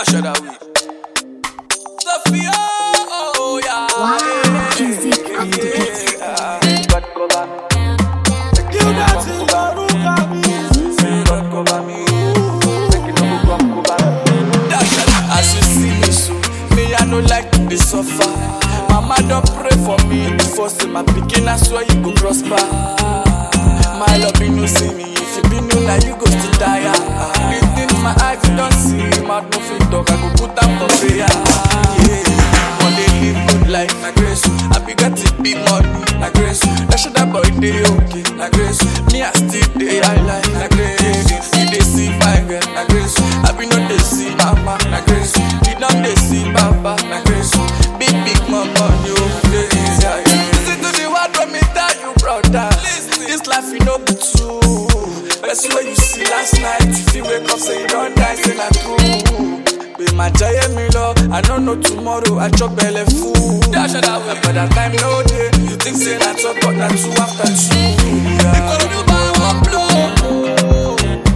Dash of that week. Sophia, oh yeah. Wow, music on the beat. God cover me. You dance in Yoruba music. Say God cover me. Make it no go come cover me. Dash of that. As you see me so, me I no like to dey suffer. Mama don pray for me before say my pikin I swear you go prosper. My love you no see me if you be new now you go still tire. Within my eyes you don see mouth no fit talk I go put am for prayer. Yeah. One day live good life na grace. I be get it big money na grace. That shit that boy dey okay na grace. Me I still dey high life na grace. You dey see fine girl na grace. I be no dey see mama na grace. You don dey see baba na grace. Big big mama you dey yeah, yeah. Listen to the word when me tell you brother. This life you know be true. Best way you see last night. If you wake up say you don die say na true. Pé máa jayé mi lọ, I no know tomorrow, I chop belle full. Dash that way, but that time no dey. You think say na talk, but na two after two. Yeah. Ikorodu bá wọn blow.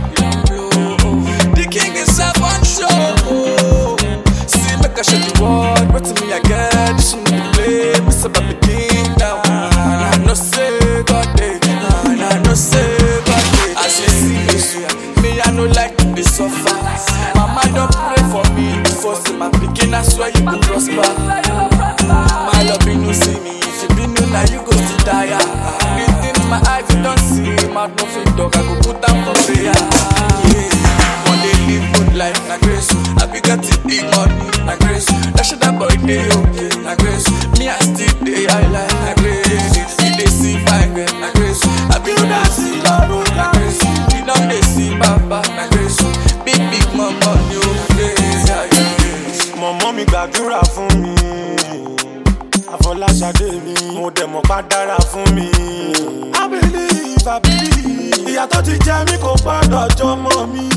The king is up on show. See, make I show the world what to me I get. This one be play, me say baby king now. And I know say God day, and I know say God day. As you see me, so, me I no like to dey suffer. Mama don pray for me before say my pikin I swear you go prosper. My love you no see me, if you be new now you go still tire. Within my eyes you don see, mouth no fit talk, I go put am for prayer. Yeah. One day live good life, na grace. I be get it big money, na grace. That shit that boy dey okay, na grace. Me I still dey high life, na grace. You dey see fine girl, na grace. I be no dey see love, na grace. You don dey see baba, na grace. Big big mama, you dey yeah, yeah, yeah. Mọ̀mọ́ mi gbàdúrà fún mi. Àfọláṣadé mi, mo dẹ̀ mọ̀ pa dára fún mi. I believe, I believe. Ìyá tó ti jẹ mí kò gbọ́dọ̀ jọmọ mi.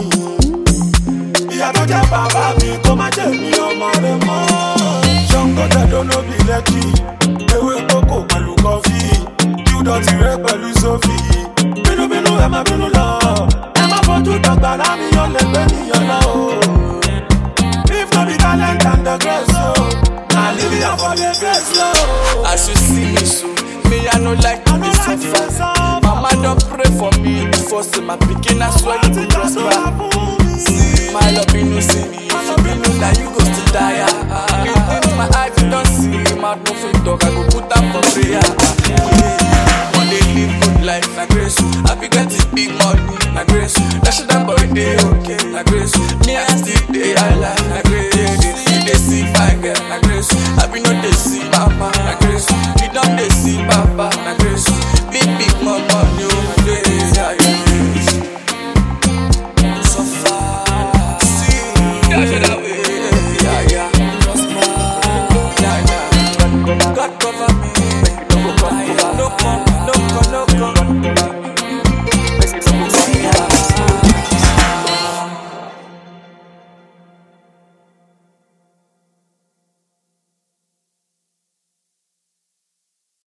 Ìyá tó jẹ bàbá mi kó má jẹ mí ọmọ rẹ mọ́. Ṣọ́ngọ́dẹ̀ lónà bí lẹ́kì. Ewé kókò pẹ̀lú kọfí. Júdọ̀ rẹ pẹ̀lú Sófì. Bínúbínú ẹ má bínú lọ. Ẹ má fojú dọ̀gba lámì yọ lẹ́gbẹ́ nìyẹn lọ. If no be talent and the grace, oh, na live here for the grace, oh. As you see me so, me I no like to I no dey like to dey suffer. suffer. Mama don pray for me before say my pikin I swear you go prosper. My love you no see me, if you be know that you go still tire. Within my eyes you don see, mouth no fit talk, I go put am for prayer. Yeah. One day live good life, na grace. I be get it big money, na grace. That shit that boy dey okay, na grace. Me I still dey high life, na grace. You dey see fine girl, na grace. I be no dey see mama, na grace. You don dey see papa, na grace. Big big mama,